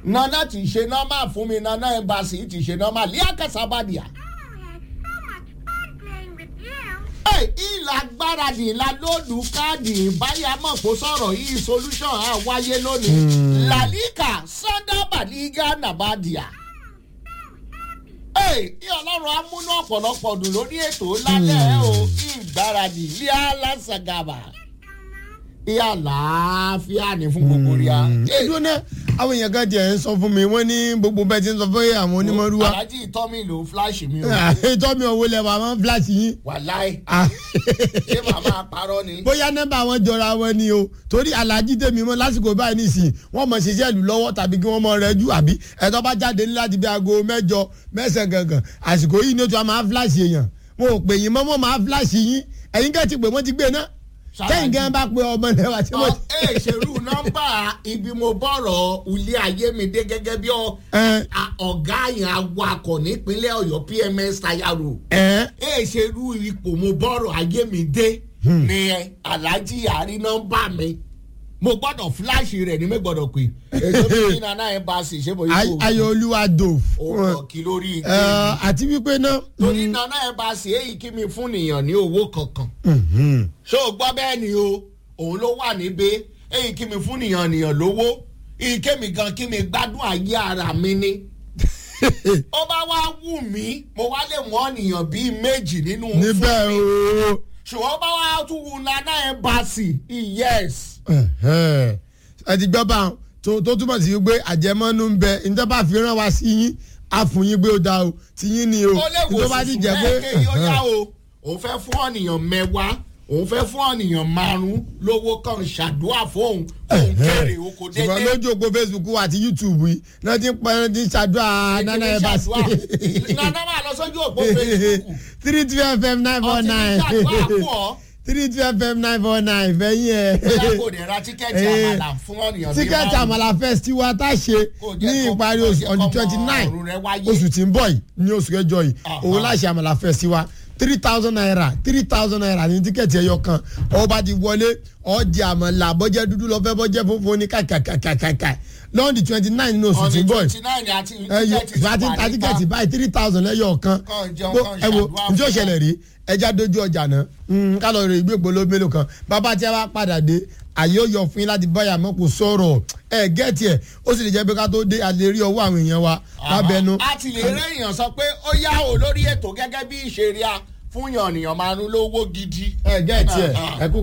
nana ti ṣe nọ́mà fún mi nana embassy ti ṣe nọ́mà líàkà sábàdìyà. Ẹ, ìlà gbáradì ìlà lóòdù káàdì ìbáyàmọ̀ kó sọ̀rọ̀ yìí solution á wáyé lónìí. làlíkà sọ́dábà lígà nàbàdìyà. Ẹ, kí ọlọ́run á múnú ọ̀pọ̀lọpọ̀ dùn lórí ètò lálẹ́ o ìgbáradì líà lásàgàbà. ìyá làáfíà ní fún gbogbo rí a. Ẹ, dúró náà àwọn èèyàn kan tiẹ̀ ń sọ fún mi wọ́n ní gbogbo bẹ́ẹ̀ ti ń sọ fún àwọn onímọ̀rúwa alájí ìtọ́mi ló fúláṣì mi o. ètò mi ò wọlé wa máa ń fíláṣì yín. wàláì Ah. ṣé màmá parọ́ ni. bóyá nọ́mbà wọn jọra wọn ni o torí alájí tèmi mọ lásìkò báyìí nìsín wọn mọ ṣiṣẹ́ ìlú lọ́wọ́ tàbí kí wọ́n mọ rẹ jù àbí ẹ̀tọ́ bá jáde ní láti bí aago mẹ́jọ mẹ́sàn-án gangan àsìkò yìí ni ó tún á máa fíláṣì èèyàn wọn ò pè yín mọ́ wọn máa fíláṣì yín ẹ̀yin kẹ́ ti pè wọ́n ti gbé náà kẹ́yìn gan bá pe ọmọ rẹ wá tí ọ wọ́n. ẹ ṣerú nọ́mbà ibi mo bọ̀rọ̀ ilé ayé mi dé gẹ́gẹ́ bí ọ- Ẹ. a- ọ̀gá yẹn awakọ̀ nípínlẹ̀ ọ̀yọ́ pms tayaro ẹ̀ ẹ ṣerú ipò mo bọ̀rọ̀ ayé mi dé ni alhaji àrí nọ́mbà mi mo gbọ́dọ̀ fíláṣì rẹ̀ ní mi gbọ́dọ̀ pé èso mi ní nana ẹ̀ bá a sì ṣe bóyá kò ayọ̀ olúwa dò ó kí lórí ike Ẹ, àti wípé náà. torí nana ẹ̀ bá a sì èyí kí mi fún nìyàn ní owó kankan ṣé o gbọ́ bẹ́ẹ̀ ni o òun ló wà níbẹ̀ èyí kí mi fún nìyàn nìyàn lówó ike mi gan kí mi gbádùn ayé ara mi ni ó bá wá wù mí mo wá lè mú ọ̀nìyàn bíi méjì nínú níbẹ̀ fún mi o. ṣùgbọ́n bá wá tún wù nana ẹ̀ bá a sì yes Ẹ̀hẹ́. ẹ ti gbọ́ bá wọn tó tó túmọ̀ sí pé àjẹmọ́nú ń bẹ níta bá fi rán wa sí yín á fún yín pé ó da o ti yín ni o ó lè wò tó bá ti sùsù jẹ́ pé mẹ́ẹ̀kẹ́ yóò yá o òun fẹ́ fún ọ̀nìyàn mẹ́wàá òun fẹ́ fún ọ̀nìyàn márùn-ún lówó kan ṣàdúrà fóun kóun kéré oko ṣùgbọ́n dédé. lójú òpó facebook àti youtube yìí náà ti ń pẹ́ náà ti ń ṣàdúrà nana ẹ̀ bá sí. nana máa lọ sójú òpó facebook three two fm nine four ọtí ní nine ṣàdúrà fún ọ three two fm nine four nine fẹ́yìn bóyá ẹ̀. kò dé ra tíkẹ́ẹ̀tì àmàlà fún ọ̀nìyàn bíi tíkẹ́ẹ̀tì àmàlà festival tá a ṣe Kò jẹ́ ní kó- ìparí kò oṣù jẹ́ on the kọ́mọ twenty nine ọ̀run rẹ wáyé. oṣù tí ń bọ̀ yìí ní oṣù kẹjọ yìí Aha. òun láṣẹ àmàlà festival three thousand naira three thousand naira ní tíkẹ́ẹ̀tì ẹyọ kan ọba ti wọlé ọ̀dì àmàlà bọ́jẹ́ dúdú lọ́fẹ́ bọ́jẹ́ funfun ní kàkàkàkàkà lọ́ọ̀dì twenty nine ní oṣù on tí the ń bọ̀ yìí twenty nine àti ẹyọ tíkẹ́ẹ̀tì ìgbà tí ń ta tíkẹ́ẹ̀tì báyìí three thousand lẹ́yọ̀ kan Kàn jẹun, Bó- kàn ẹ wo ṣàdúrà njó fún ṣẹlẹ̀ rí ẹja dojú ọjà náà Mm, ká lọ rè ìgbégbó ló mélòó kan bàbá tí a bá padà dé àyè ó yọ fún yín láti báyà mọ́ kó sọ̀rọ̀ ẹ gẹ́ẹ̀tì ẹ̀ ó sì lè jẹ́ pé ká tó dé a lè rí ọwọ́ àwọn èèyàn wa lábẹ́nu. a ti lè rẹ́ èèyàn sọ pé ó yá o lórí ètò gẹ́gẹ́ bí ìṣeré a fún yàn ènìyàn máa ń lówó gidi. ẹ gẹ́ẹ̀tì ẹ̀ ẹ kú